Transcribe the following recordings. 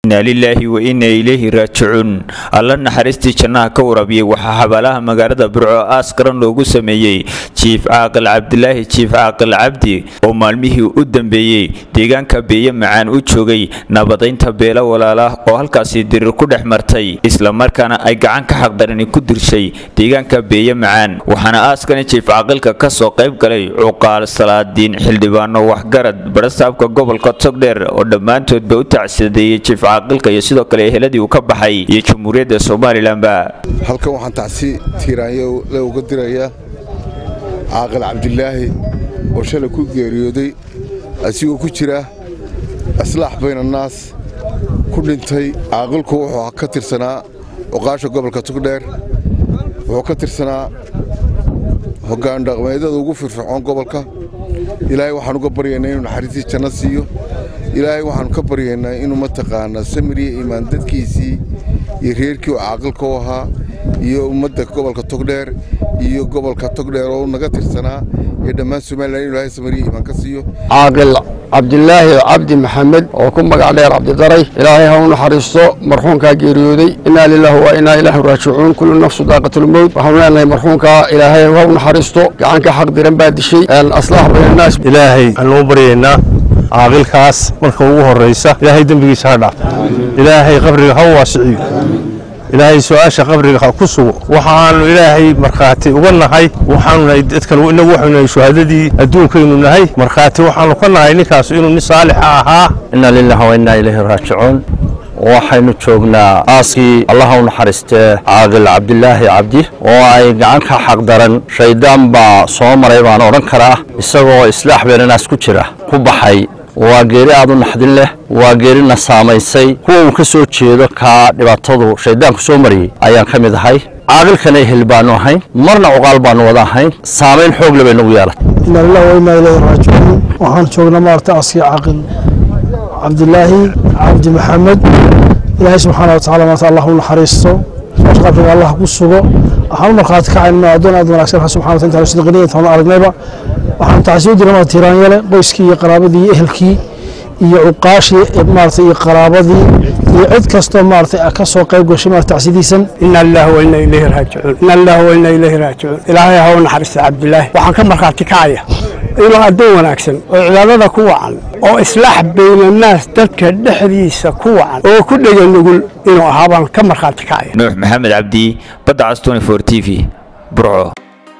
inaa lilaahi wa inaa ilayhi raajicuun alla naxariistii jannaha ka warabiyey waxaa xabaalaha magaalada burco aas qaran loogu sameeyey jiif caaqil cabdilaahi jiif caaqil cabdi oo maalmihii u dambeeyey deegaanka beeye macaan u joogay nabadaynta beelo walaala oo halkaasi dirir ku dhex martay islamarkaana ay gacan ka xaqdarani ku dirshay deegaanka beeye macaan waxaana aaskani jiif caaqilka ka soo qayb galay cuqaal salaadiin xildhibaano waxgarad barasaabka gobolka togdheer oo dhammaantoodba u tacsidadeeyey jiif caaqilka iyo sidoo kale eheladii uu ka baxay iyo jamhuuriyadda somalilanba halkan waxaan tacsi tiiraanyo le uga dirayaa caaqil cabdilaahi oo shalay ku geeriyooday asigoo ku jira aslaax baynannaas ku dhintay caaqilku wuxuu ka tirsanaa cuqaasha gobolka togdheer wuxuu ka tirsanaa hoggaan dhaqmeedyada ugu firfircoon gobolka ilaahay waxaan uga baryaynaa inuu naxariistii janno siiyo ilaahay waxaannu ka baryaynaa inuu mataqaanaa samiriya imaan dadkiisii iyo reerkii oo caaqilka u ahaa iyo ummadda gobolka togdheer iyo gobolka togdheer oo naga tirsanaa iyo dhammaan somalilan inu ilaahay samiriya imaan ka siiyo caaqil cabdilaahi cabdi maxamed oo ku magac dheer cabdidaray ilaahay ha u naxariisto marxuumkaa geeriyooday innaa lilaahi wa innaa ilaahi raajicuun kullu nafsu daaqatulmowt waxaanu leenahay marxuumkaa ilaahay ha u naxariisto gacanka xaq diran baa dishay aslaax baynannaas ilaahay waxaanu u baryaynaa caaqilkaas marka ugu horraysa ilaahay dembigiisa ha dhaaf ilaahay qabriga ha u waasiciyo ilaahay su-aasha qabriga ha ku sugo waxaanu ilaahay markhaati uga nahay waxaanu nahay dadkan inagu waxaynu nahay shuhadadii adduunkaynu nahay markhaati waxaanu ka nahay ninkaas inuu nin saalixa ahaa inna lillahi wa innaa ilayhi raajicuun waxaynu joognaa aaskii allaha u naxariistee caaqil cabdilaahi cabdi oo ay gacan ka xaqdaran shayddaan baa soo maray baan odhan karaa isagoo islaax beenanaas ku jira ku baxay waa geeri aad u naxdin leh waa geerina saamaysay kuwa uu ka soo jeedo kaa dhibaatadu shayddaanku soo mariyey ayaan ka mid ahay caaqilkana ehel baanu ahayn marna cuqaal baanu wada ahayn saamayn xoog le bay nagu yeelatay inna lillahi wa innaa ilayhi raajicuun waxaan joognaa maarta askii caaqil cabdilaahi cabdi maxamed ilaahay subxaana wa tacala maarta allah u naxariisto soos qabriga allah ku sugo waxaan u markhaati kacayna addoon aad wanaagsan rax subxana wa taala sidqiniya intaan aragnayba waxaan tacsiyo dirnaa tiiraanyale qoyskii iyo qaraabadii iyo ehelkii iyo cuqaashii maarata iyo qaraabadii iyo cid kastoo maarata ka soo qayb gashay maarata tacsidiisan inna lillahi wa inna ilayhi raajicuun inna lillahi wa inna ilayhi raajicuun ilaahay ha u naxariista cabdilaahi waxaan ka markhaati kacaya inuu addoon wanaagsan oo cibaadada ku wacan oo islaax baynannaas dadka dhexdiisa ku wacan oo ku dhega nugul inuu ahaa baan ka markhaati kacaya nuux maxamed cabdi badda cas t v burco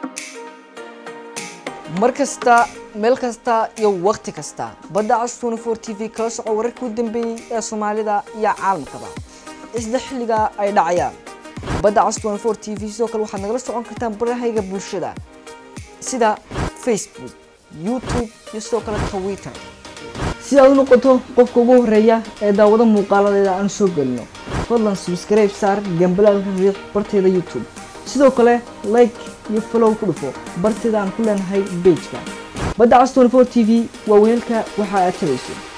mar kasta meel kasta iyo wakhti kasta badda cas t v kala soco wararkii u dambeeyey ee soomaalida iyo caalamkaba isla xilliga ay dhacayaan badda cas t v sidoo kale waxaad nagala socon kartaan barahayga bulshada sida facebook youtube iyo sidoo kale twitter si aad u noqoto qofka ugu horeeya ee daawado muuqaaladeeda aan soo gelino fadlan subscribe saar gambalaalka riiq barteeda youtube sidoo kale like iyo follow ku dhufo barteeda aan ku leenahay bejka badda cas t v waa weelka waxa aad tabayso